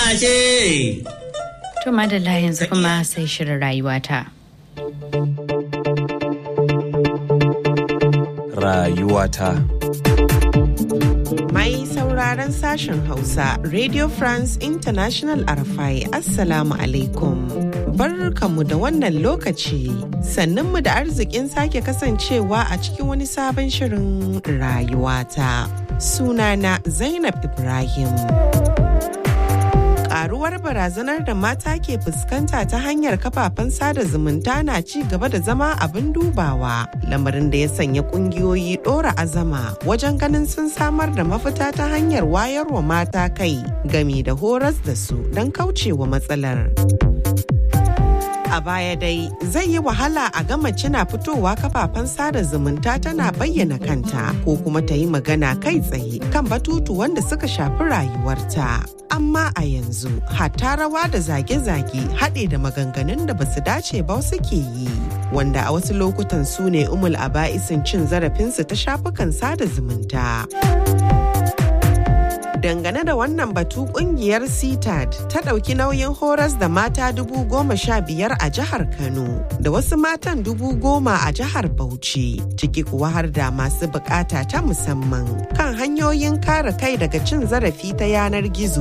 ce. To madalla yanzu kuma sai shirin rayuwata. Rayuwata. Mai sauraron sashen Hausa, Radio France International Arafai, Assalamu alaikum. Barkanmu da wannan lokaci, sannunmu da arzikin sake kasancewa a cikin wani sabon shirin rayuwata. Sunana Zainab Ibrahim. karuwar barazanar da mata ke fuskanta ta hanyar kafafen sada zumunta na ci gaba da zama abin dubawa lamarin da ya sanya kungiyoyi dora azama wajen ganin sun samar da mafita ta hanyar wayarwa mata kai gami da horas da su don kaucewa matsalar. a baya dai zai yi wahala a ga mace na fitowa kafafen sada zumunta tana bayyana kanta ko kuma ta yi magana kai tsaye kan batutu wanda suka shafi rayuwarta. Amma a yanzu hatta rawa da zage-zage haɗe da maganganun da basu dace ba suke yi. Wanda a wasu lokutan su ne umul aba'isin cin zarafinsu ta shafukan sada zumunta. dangane da wannan batu kungiyar citad ta ɗauki nauyin horas da mata dubu goma sha biyar a jihar kano da wasu matan dubu goma a jihar bauchi ciki kuwa har da masu bukata ta musamman kan hanyoyin kare kai daga cin zarafi ta yanar gizo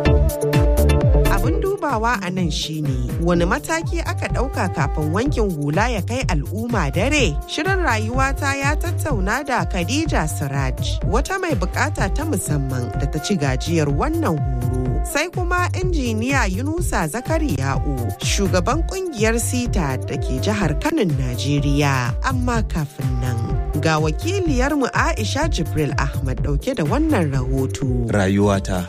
abin dubawa a nan shine wani mataki aka ɗauka kafin wankin hula ya kai al'umma dare shirin rayuwata ya tattauna da khadija siraj wata mai bukata ta musamman da ta ci gajiyar wannan horo sai kuma injiniya yunusa zakariya'u shugaban kungiyar sita da ke jihar kanin najeriya amma kafin nan ga wakiliyarmu aisha jibril ahmad dauke da wannan rahoto Rayuwata.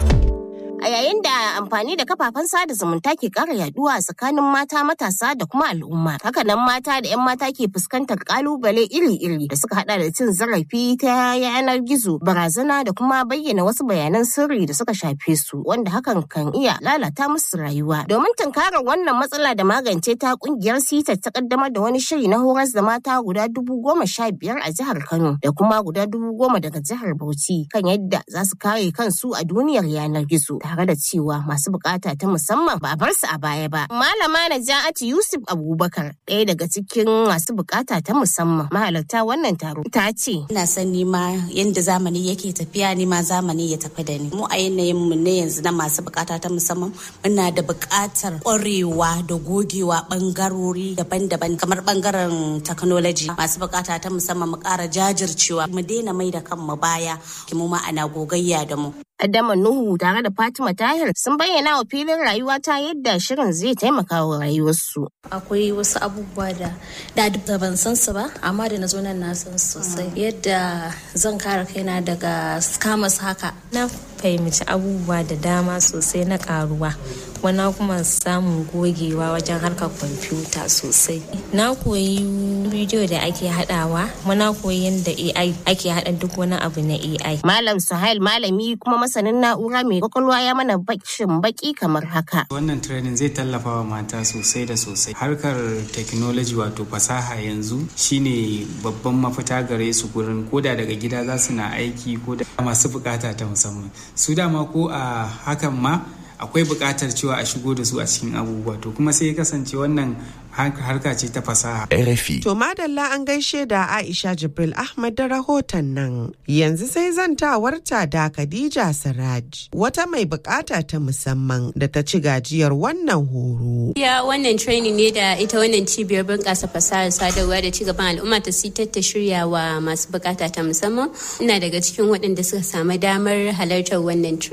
a yayin da amfani da kafafen sada zumunta ke ƙara yaduwa tsakanin mata matasa da kuma al'umma hakanan mata da 'yan mata ke fuskantar kalubale iri-iri da suka hada da cin zarafi ta yanar gizo barazana da kuma bayyana wasu bayanan sirri da suka shafe su wanda hakan kan iya lalata musu rayuwa domin tunkarar wannan matsala da magance ta kungiyar sita ta kaddamar da wani shiri na horas da mata guda dubu goma sha biyar a jihar kano da kuma guda dubu goma daga jihar bauchi kan yadda za su kare kansu a duniyar yanar gizo tare da cewa masu bukata ta musamman ba a bar su a baya ba. Malama Naja'atu Yusuf Abubakar ɗaya daga cikin masu bukata ta musamman mahalarta wannan taro ta ce. Ina son nima yadda zamani yake tafiya nima zamani ya tafi da ni. Mu a yanayin mu ne yanzu na masu bukata ta musamman muna da bukatar ƙwarewa da gogewa bangarori daban-daban kamar bangaren technology masu bukata ta musamman mu ƙara jajircewa mu daina mai da kanmu baya mu ma ana gogayya da mu. Adama Nuhu tare da Fatima Tahir sun bayyana wa filin rayuwa ta yadda shirin zai taimaka wa rayuwarsu. Akwai wasu abubuwa da da da ban san su ba, amma da na zo nan na san sosai. Yadda zan kare kaina daga scammers haka. Na fahimci abubuwa da dama sosai na karuwa. Wana kuma samun gogewa wajen harkar kwamfuta sosai. Na koyi bidiyo da ake haɗawa, muna koyi yadda AI ake haɗa duk wani abu na AI. Malam Suhail malami kuma masanin na'ura mai kwakwalwa ya mana bakin baki kamar haka. Wannan training zai tallafa wa mata sosai da sosai. Harkar technology wato fasaha yanzu shine babban mafita gare su gurin koda daga gida za su na aiki ko da masu bukata ta musamman. Su dama ko a hakan ma akwai buƙatar cewa a shigo da su a cikin abubuwa to kuma sai ya kasance wannan harka ce ta fasaha. RFI. To madalla an gaishe da Aisha Jibril Ahmad da rahoton nan. Yanzu sai zantawarta da Khadija Siraj wata mai bukata ta musamman da ta ci gajiyar wannan horo. Ya wannan training ne da ita wannan cibiyar bunƙasa fasahar sadarwa da cigaban al'umma ta sitar ta shirya wa masu bukata ta musamman. Ina daga cikin waɗanda suka samu damar halartar wannan